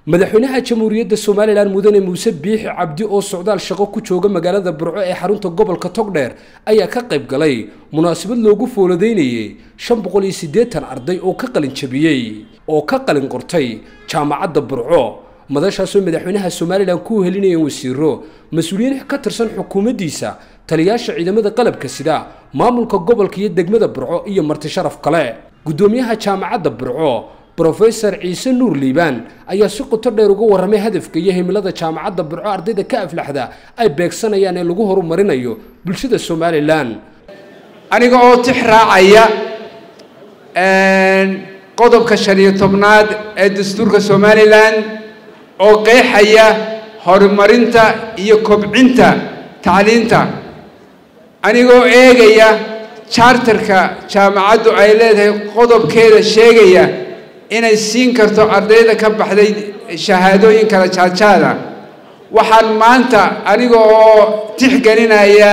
madaxweynaha jamhuuriyadda somalilan mudane muuse biixi cabdi oo socdaal shaqo ku jooga magaalada burco ee xarunta gobolka togdheer ayaa ka qayb galay munaasabad loogu fooladaynayay shan boqol iyo siddeetan arday oo ka qalin jabiyey oo ka qalin qortay jaamacadda burco madashaasoo madaxweynaha somalilan ku helinayeen wasiiro mas-uuliyiin ka tirsan xukuumaddiisa taliyaasha ciidamada qalabka sida maamulka gobolka iyo degmada burco iyo marti sharaf kale guddoomiyaha jaamacadda burco brofesor ciise nuur liibaan ayaa si qoto dheer uga warramay hadafka iyo himilada jaamacadda burco ardayda ka aflaxda ay beegsanayaan ee lagu horumarinayo bulshada somalilan aniga oo tix raacaya qodobka shan iyo tobnaad ee dastuurka somalilan oo qeexaya horumarinta iyo kobcinta tacliinta anigoo eegaya charterka jaamacaddu ay leedahay qodobkeeda sheegaya inay siin karto ardayda ka baxday shahaadooyin kala jaadjaada waxaan maanta aniga oo tixgelinaya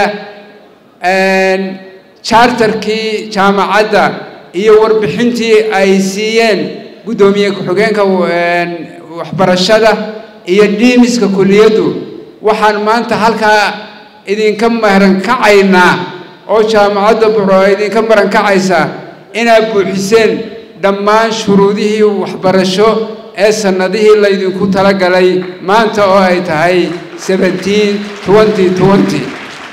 charterkii jaamacadda iyo warbixintii ay siiyeen guddoomiye ku-xigeenka waxbarashada iyo dhiimiska kuliyaddu waxaan maanta halkaa idinka marankacaynaa oo jaamacadda buxro idinka marankacaysa inaad buuxiseen dhammaan shuruudihii waxbarasho ee sannadihii laydinku talagalay maanta oo ay tahay seventeen twenty twenty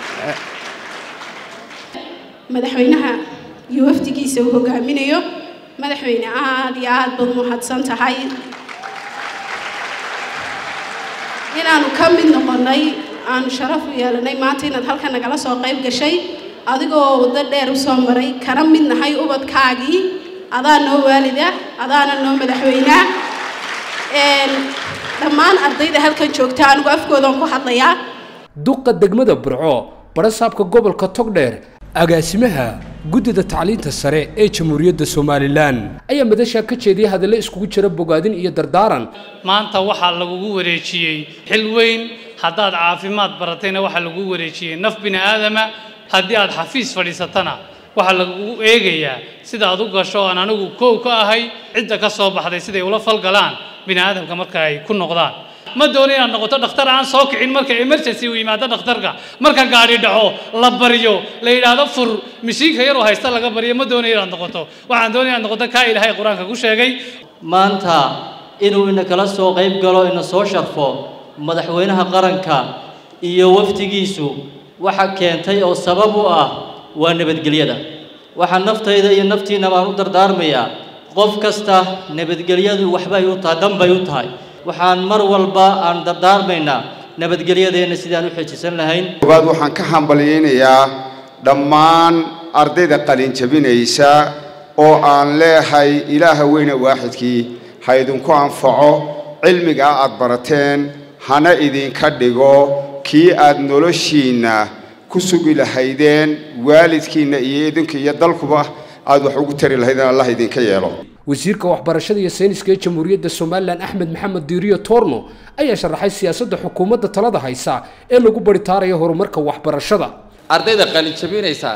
madaxweynaha iyo wafdigiisa uu hogaaminayo madaxweyne aad iyo aad baad mahadsan tahay inaanu ka mid noqonnay aanu sharaf u yeelanay maanta inaad halkan nagala soo qayb gashay adigoo waddo dheer usoo maray kana mid nahay ubadkaagii adaa noo waalida adaana noo madaxweynea dhammaan ardayda halkan joogta anigu afkoodaan ku hadlayaa duqa degmada burco barasaabka gobolka togdheer agaasimaha guddida tacliinta sare ee jamhuuriyadda somalilan ayaa madashaa ka jeediyay hadallo iskugu jira bogaadin iyo dardaaran maanta waxaa lagugu wareejiyey xil weyn haddaad caafimaad baratayna waxaa lagugu wareejiyey naf bini aadama haddii aad xafiis fadhiisatana waxaa lagugu eegayaa sida aad u gasho aan anigu koow ka ahay cidda ka soo baxday siday ula falgalaan bini aadamka marka ay ku noqdaan ma doono inaad noqoto dhakhtar aan soo kicin marka emergency uu yimaado dhakhtarka marka gaadhi dhaco la baryo la yidhaahdo fur mishiinka yaroo haysta laga baryo ma doonayo inaad noqoto waxaan doonaya inaad noqoto kaa ilaahay qur-aanka ku sheegay maanta inuu ina kala soo qayb galo ina soo sharfo madaxweynaha qaranka iyo wafdigiisu waxa keentay oo sabab u ah waa nabadgelyada waxaa naftayda iyo naftiina baan u dardaarmayaa qof kasta nabadgelyadu waxbay u tahay danbay u tahay waxaan mar walba aan dardaarmaynaa nabadgelyadeenna sidaan u xejisan lahayn koowaad waxaan ka hambalyaynayaa dhammaan ardayda qalin jabinaysa oo aan leehay ilaaha weyne waaxidkii ha idinku anfaco cilmigaa aad barateen hana idinka dhigo kii aad noloshiinna ku sugi lahaydeen waalidkiinna iyo idinka iyo dalkuba aad wax ugu tari lahaydeen allah idinka yeelo wasiirka waxbarashada iyo sayniska ee jamhuuriyadda somalilan axmed maxamed diiriyo torno ayaa sharaxay siyaasadda xukuumadda talada haysa ee lagu baritaarayo horumarka waxbarashada ardayda qalin jabinaysa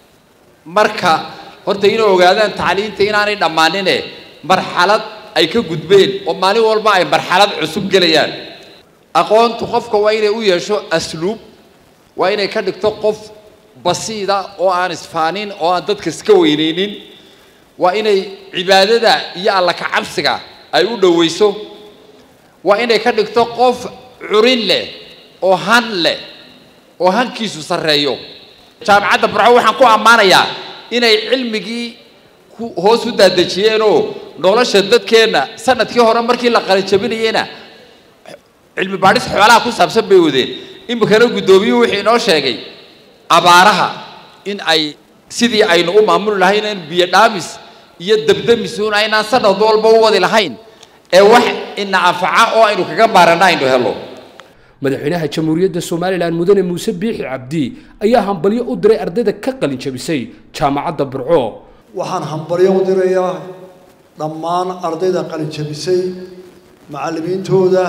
marka horta inay ogaadaan tacliinta inaanay dhammaanine marxalad ay ka gudbeen oo maalin walba ay marxalad cusub gelayaan aqoontu qofka waa inay u yeesho asluub waa inay ka dhigto qof basiida oo aan isfaanin oo aan dadka iska weynaynin waa inay cibaadada iyo alla ka cabsiga ay u dhowayso waa inay ka dhigto qof curin leh oo han leh oo hankiisu sarreeyo jaamacadda burco waxaan ku ammaanayaa inay cilmigii hoos u daadejiyeenoo nolosha dadkeenna sanadkii hore markii la qalijabinayeyna cilmi baadhis xoolaha ku saabsan bay wadeen iminkana guddoomiyuhu wuxuu inoo sheegay abaaraha in ay sidii aynu u maamuli lahayn in biyo dhaamis iyo dabdamisuun aynaan sanad walba u wadi lahayn ee wax ina anfaca oo aynu kaga maarana aynu helo madaxweynaha jamhuuriyadda somalilan mudane muuse biixi cabdi ayaa hambalyo u diray ardayda ka qalin jabisay jaamacadda burco waxaan hambalyo u dirayaa dhammaan ardayda qalin jabisay macallimiintooda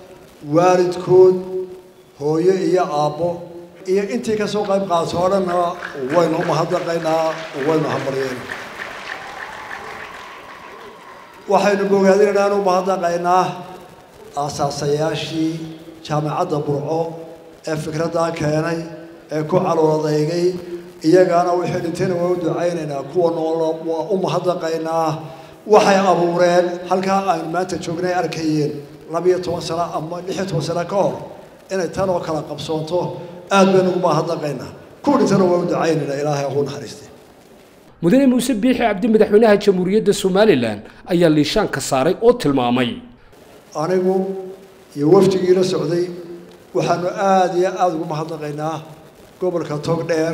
waalidkood hooyo iyo aabbo iyo intii ka soo qayb qaadso o dhanna waynu umahadnaqaynaa waynu hambalyeena waxaynu bogaadinaynaa anu mahadnaqaynaa aasaasayaashii jaamacadda burco ee fikraddaa keenay ee ku caloodaygay iyagaana wixii dhintayna waa u ducaynaynaa kuwa nool waa u mahadnaqaynaa waxay abuureen halkaa aynu maanta joognay arkayeen labiyo toban sano ama lixiyo toban sano ka hor inay tan oo kala qabsoonto aad baynu ugu mahadnaqaynaa kuwa dhintana waa u ducaynaynaa ilaahay ugu naxariistay mudane muuse biixi cabdi madaxweynaha jamhuuriyadda somalilan ayaa liishaan ka saaray oo tilmaamay anigu iyo wafdigii la socday waxaanu aada iyo aada ugu mahadnaqaynaa gobolka togdheer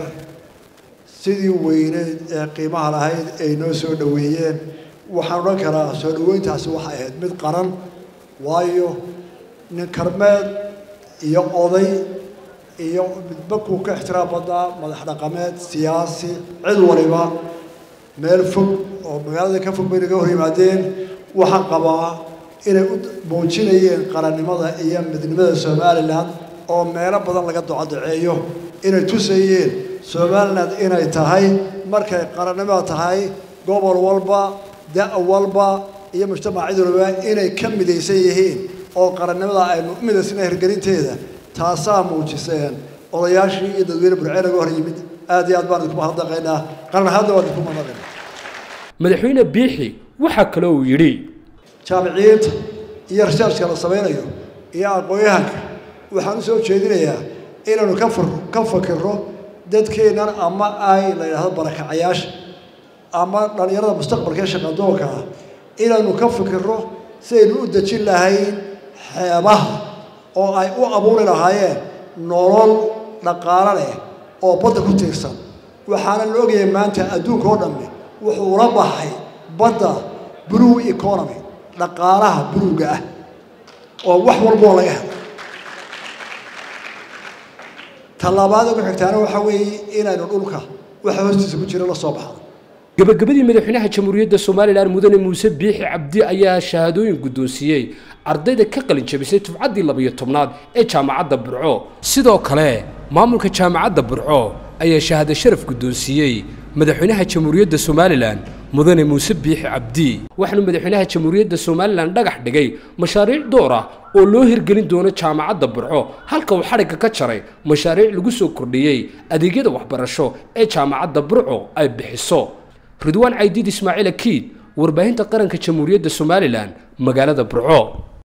sidii weyneyd ee qiimaha lahayd ay noo soo dhoweeyeen waxaan odhan karaa soo dhoweyntaasi waxay ahayd mid qaran waayo nin karmeed iyo oday iyo midba kuu ka ixtiraam badnaa madax dhaqameed siyaasi cid waliba meel fog oo magaalada ka fog bay naga hor yimaadeen waxaan qabaa inay u muujinayeen qarannimada iyo midnimada somalilan oo meelo badan laga docodaceeyo inay tusayeen somalilan inay tahay markay qarannimada tahay gobol walba da' walba iyo mujtamac cid walba inay ka midaysan yihiin oo qarannimada aynu u midaysana hirgelinteeda taasaa muujiseen odayaashii iyo dadweyne burcee naga hor yimid aad iyo aad baan idinku mahadnaqaynaa qaran ahaadna waan idinku mahadnaqaynaa madaxweyne biixi waxaa kale uu yidhi jaamiciyiinta iyo researchka la samaynayo iyo aqoon-yahanka waxaan u soo jeedinayaa inaynu ka far ka fakirro dadkeennan ama ay la yidhaahdo barakacayaasha ama dhallinyarada mustaqbalka ee shaqadoonka ah inaynu ka fikirro sidaynu u dejin lahayn xeebaha oo ay u abuuri lahaayeen nolol dhaqaalo leh oo badda ku tiirsan waxaana la ogyahay maanta adduunka oo dhammi wuxuu ula baxay badda blue economy dhaqaalaha buluuga ah oo wax walboo laga helo tallabaada ugu xigtaana waxaa weeye inaynu dhulka waxa hoostiisa ku jira la soo baxdo gabagabadii madaxweynaha jamhuuriyadda somalilan mudane muuse biixi cabdi ayaa shahaadooyin guddoonsiiyey ardayda ka qalin jabisay tubcaddii labiyo tobnaad ee jaamacadda burco sidoo kale maamulka jaamacadda burco ayaa shahaado sharaf guddoonsiiyey madaxweynaha jamhuuriyadda somalilan mudane muuse biixi cabdi waxaanu madaxweynaha jamhuuriyadda somalilan dhagax dhigay mashaariic door ah oo loo hirgelin doono jaamacadda burco halka uu xadhigga ka jaray mashaariic lagu soo kordhiyey adeegyada waxbarasho ee jaamacadda burco ay bixiso ridwaan caydiid ismaaciil akiid warbaahinta qaranka jamhuuriyadda somalilan magaalada burco